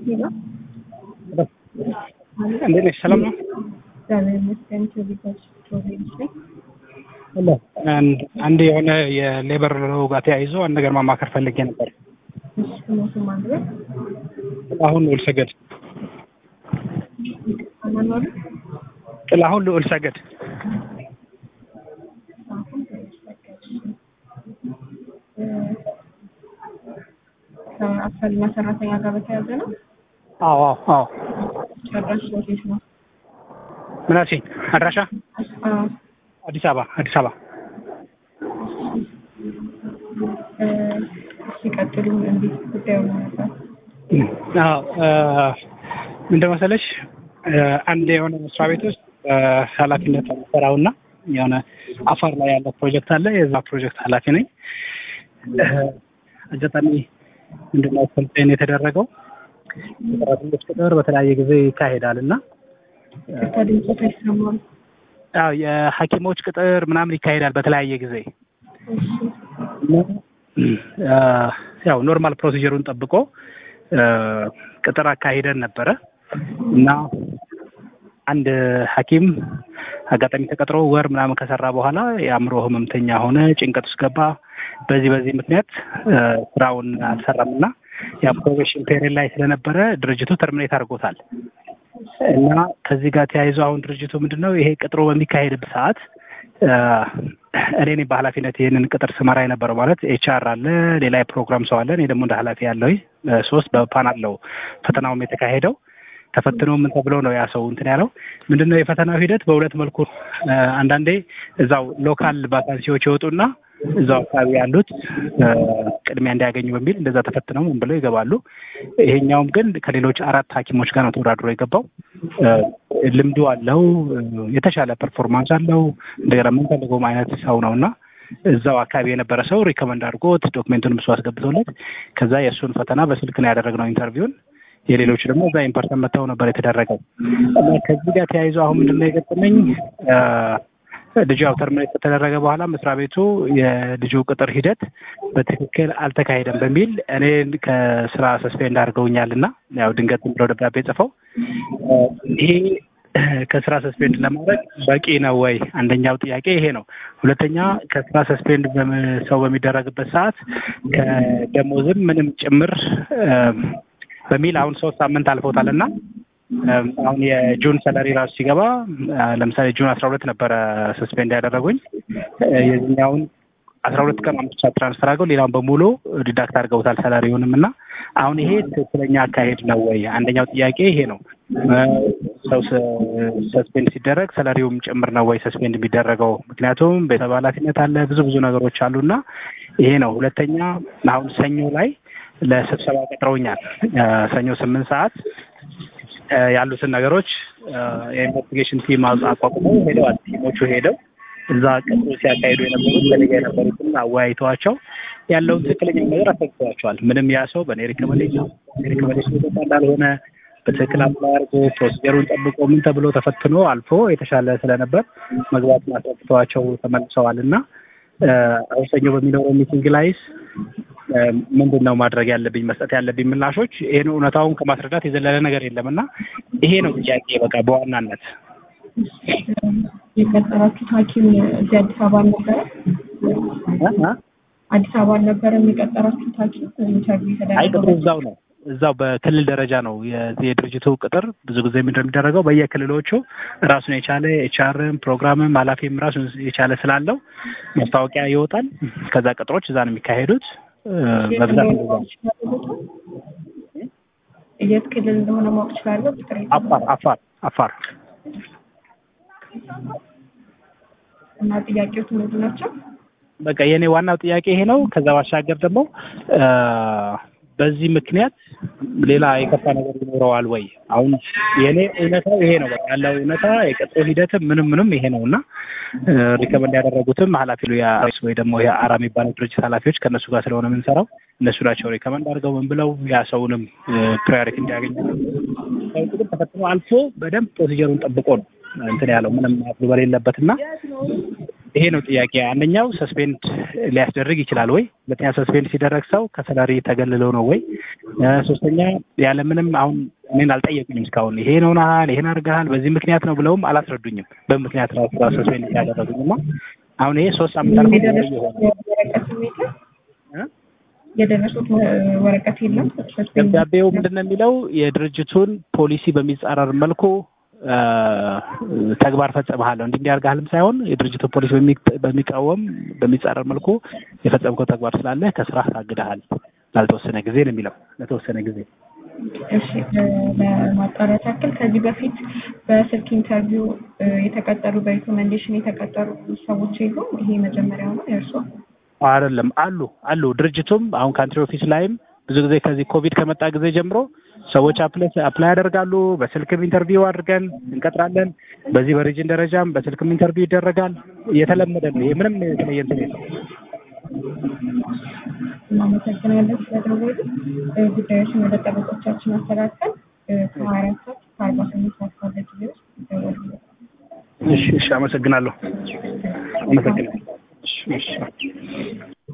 ሄሎ እንዴት ነሽ? ሰላም ነው? እግዚአብሔር ይመስገን። ከቤታች ፕሮቪንስ ነኝ። ሄሎ አንድ አንድ የሆነ የሌበር ሎው ጋር ተያይዞ አንድ ነገር ማማከር ፈልጌ ነበር። እሺ ስሞቱ ማን ነው? ጥላሁን ልዑል ሰገድ። አናኗሩ ጥላሁን ልዑል ሰገድ። አሁን ከአሰሪና ሰራተኛ ጋር በተያያዘ ነው። አዎ አዎ አዎ። ጨራሽ ሎኬት ነው። ምን አልሽኝ? አድራሻ አዎ አዲስ አበባ አዲስ አበባ። እ፣ ሲቀጥሉ እንዴት ጉዳዩ ነው ነበር? አዎ እ፣ ምንድን መሰለሽ እ፣ አንድ የሆነ መስሪያ ቤት ውስጥ እ፣ ኃላፊነት የምሰራውና የሆነ አፋር ላይ ያለ ፕሮጀክት አለ። የዛ ፕሮጀክት ኃላፊ ነኝ። እ፣ አጋጣሚ ምንድነው ኮምፕሌን የተደረገው የሰራተኞች ቅጥር በተለያየ ጊዜ ይካሄዳል እና ከድምፆት አይሰማም። ያው የሐኪሞች ቅጥር ምናምን ይካሄዳል በተለያየ ጊዜ እሺ እና እ፣ ያው ኖርማል ፕሮሲጀሩን ጠብቆ እ፣ ቅጥር አካሂደን ነበረ እና አንድ ሐኪም አጋጣሚ ተቀጥሮ ወር ምናምን ከሰራ በኋላ የአእምሮ ህመምተኛ ሆነ፣ ጭንቀት ውስጥ ገባ። በዚህ በዚህ ምክንያት እ፣ ስራውን አልሰራም እና የፕሮቤሽን ፔሪድ ላይ ስለነበረ ድርጅቱ ተርሚኔት አድርጎታል። እና ከዚህ ጋር ተያይዞ አሁን ድርጅቱ ምንድን ነው ይሄ ቅጥሮ በሚካሄድበት ሰዓት እ፣ እኔ ነኝ በኃላፊነት ይህንን ቅጥር ስመራ የነበረው ማለት ኤች አር አለ፣ ሌላ የፕሮግራም ሰው አለ፣ እኔ ደግሞ እንደ ኃላፊ ያለው ሶስት በፓናል ነው ፈተናውም የተካሄደው። ተፈትኖ ምን ተብሎ ነው ያ ሰው እንትን ያለው ምንድን ነው የፈተናው ሂደት በሁለት መልኩ እ፣ አንዳንዴ እዛው ሎካል ቫካንሲዎች ይወጡና እዛው አካባቢ ያሉት እ፣ ቅድሚያ እንዲያገኙ በሚል እንደዛ ተፈትነው ምን ብለው ይገባሉ። ይሄኛውም ግን ከሌሎች አራት ሐኪሞች ጋር ነው ተወዳድሮ የገባው። እ፣ ልምዱ አለው፣ እ፣ የተሻለ ፐርፎርማንስ አለው። እንደገና የምንፈልገውም አይነት ሰው ነው እና እዛው አካባቢ የነበረ ሰው ሪኮመንድ አድርጎት ዶክሜንቱን ብሶ አስገብቶለት ከዛ የእሱን ፈተና በስልክ ነው ያደረግነው ኢንተርቪውን። የሌሎች ደግሞ እዛ ኢምፐርሰን መጥተው ነበር የተደረገው እና ከዚህ ጋር ተያይዞ አሁን ምንድን ነው የገጠመኝ እ፣ ልጁ ያው ተርሚኔት ከተደረገ በኋላ መስሪያ ቤቱ የልጁ ቅጥር ሂደት በትክክል አልተካሄደም በሚል እኔን ከስራ ሰስፔንድ አድርገውኛል እና ያው ድንገት ዝም ብለው ደብዳቤ ጽፈው እ፣ ይሄ ከስራ ሰስፔንድ ለማድረግ በቂ ነው ወይ? አንደኛው ጥያቄ ይሄ ነው። ሁለተኛ ከስራ ሰስፔንድ በም- ሰው በሚደረግበት ሰዓት ከደሞዝም ምንም ጭምር እ፣ በሚል አሁን ሶስት ሳምንት አልፎታል እና እም፣ አሁን የጁን ሰለሪ ራሱ ሲገባ እ፣ ለምሳሌ ጁን አስራ ሁለት ነበረ ሰስፔንድ ያደረጉኝ እ፣ የዚህኛውን አስራ ሁለት ቀን ብቻ ትራንስፈር አድርገው ሌላውን በሙሉ ዲዳክት አድርገውታል ሰላሪውንም እና አሁን ይሄ ትክክለኛ አካሄድ ነው ወይ? አንደኛው ጥያቄ ይሄ ነው። እ፣ ሰው ሰስፔንድ ሲደረግ ሰላሪውም ጭምር ነው ወይ ሰስፔንድ የሚደረገው? ምክንያቱም ቤተሰብ ኃላፊነት አለ፣ ብዙ ብዙ ነገሮች አሉና ይሄ ነው። ሁለተኛ አሁን ሰኞ ላይ ለስብሰባ ቀጥረውኛል። እ፣ ሰኞ ስምንት ሰዓት እ፣ ያሉትን ነገሮች እ፣ የኢንቨስቲጌሽን ቲም አቋቁመው ሄደዋል። ቲሞቹ ሄደው እዛ ቅጥሩ ሲያካሂዱ የነበሩት ከኔጋ የነበሩትን አወያይተዋቸው ያለውን ትክክለኛ ነገር አስረድተዋቸዋል። ምንም ያ ሰው በእኔ ሪኮመንዴሽን ሪኮመንዴሽን የተሰጠ እንዳልሆነ በትክክል አፕላይ አድርጎ ፕሮሲጀሩን ጠብቆ ምን ተብሎ ተፈትኖ አልፎ የተሻለ ስለነበር መግባቱን አስረድተዋቸው ተመልሰዋል እና እ፣ አሁን ሰኞ በሚኖረው ሚቲንግ ላይስ እ፣ ምንድን ነው ማድረግ ያለብኝ መስጠት ያለብኝ ምላሾች ይህን እውነታውን ከማስረዳት የዘለለ ነገር የለም እና ይሄ ነው ጥያቄ በቃ በዋናነት የቀጠራችሁት ሐኪም እዚህ አዲስ አበባ አልነበረ? እ? እ? አዲስ አበባ አልነበረም የቀጠራችሁት ሐኪም ኢንተርቪው አይ ቅጥሩ የተደረገው? እዛው ነው እዛው በክልል ደረጃ ነው የዚህ የድርጅቱ ቅጥር ብዙ ጊዜ ምንድን ነው የሚደረገው በየክልሎቹ ራሱን የቻለ ኤችአርም ፕሮግራምም ኃላፊም ራሱን የቻለ ስላለው ማስታወቂያ ይወጣል። ከዛ ቅጥሮች እዛ ነው የሚካሄዱት እ፣ የት በብዛት እንደሆነ እንደዛ ማወቅ እችላለሁ ቦታው? የት ክልል እንደሆነ ማወቅ እችላለሁ? ቁጥር የት አፋር አፋር አፋር እና ጥያቄዎቹ ምንድን ናቸው? በቃ የኔ ዋናው ጥያቄ ይሄ ነው። ከዛ ባሻገር ደግሞ እ፣ በዚህ ምክንያት ሌላ የከፋ ነገር ይኖረዋል ወይ? አሁን የኔ እውነታው ይሄ ነው። በቃ ያለው እውነታ የቅጥሩ ሂደትም ምንም ምንም ይሄ ነው እና እ፣ ሪከመንድ ያደረጉትም ኃላፊ ሉ ወይ ደግሞ የአራ የሚባለው ድርጅት ኃላፊዎች ከእነሱ ጋር ስለሆነ የምንሰራው እነሱ ናቸው ሪከመንድ አድርገው ምን ብለው ያ ሰውንም ፕራዮሪቲ እንዲያገኙ ሰው ግን ተፈትኖ አልፎ በደንብ ፕሮሲጀሩን ጠብቆ ነው እንትን ያለው ምንም አፕሉ በሌለበት እና ይሄ ነው ጥያቄ። አንደኛው ሰስፔንድ ሊያስደርግ ይችላል ወይ? ሁለተኛ ሰስፔንድ ሲደረግ ሰው ከሰላሪ ተገልሎ ነው ወይ? ሶስተኛ ያለምንም አሁን እኔን አልጠየቁኝም እስካሁን ይሄን ሆነሃል፣ ይሄን አድርገሃል፣ በዚህ ምክንያት ነው ብለውም አላስረዱኝም። በምክንያት ራሱ ሰስፔንድ ያደረጉኝ እና አሁን ይሄ ሶስት ሳምንት አልፎ ወረቀት የለም የደረሱት ወረቀት የለም። ደብዳቤው ምንድን ነው የሚለው የድርጅቱን ፖሊሲ በሚጻረር መልኩ ተግባር ፈጽመሃለሁ እንዲህ እንዲያርጋልም ሳይሆን የድርጅቱ ፖሊሲ በሚቃወም በሚጻረር መልኩ የፈጸምከው ተግባር ስላለ ከስራ ታግደሃል ላልተወሰነ ጊዜ ነው የሚለው ለተወሰነ ጊዜ። እሺ ለማጣራት ያክል ከዚህ በፊት በስልክ ኢንተርቪው የተቀጠሩ በሪኮሜንዴሽን የተቀጠሩ ሰዎች የሉም? ይሄ መጀመሪያው ነው የእርሶ? አይደለም አሉ አሉ። ድርጅቱም አሁን ካንትሪ ኦፊስ ላይም ብዙ ጊዜ ከዚህ ኮቪድ ከመጣ ጊዜ ጀምሮ ሰዎች አፕላይ ያደርጋሉ። በስልክም ኢንተርቪው አድርገን እንቀጥራለን። በዚህ በሪጅን ደረጃም በስልክም ኢንተርቪው ይደረጋል። የተለመደ ነው። ይሄ ምንም የተለየ እንትን የለም። እናመሰግናለን ስለደወሉ። ጉዳዮችን ወደ ጠበቆቻችን አስተላልፈን ከሀያ አራት ሰዓት ከአርባ ስምንት ሰዓት ባለ ጊዜ ውስጥ ይደወሉ። እሺ፣ እሺ። አመሰግናለሁ። አመሰግናለሁ። እሺ፣ እሺ።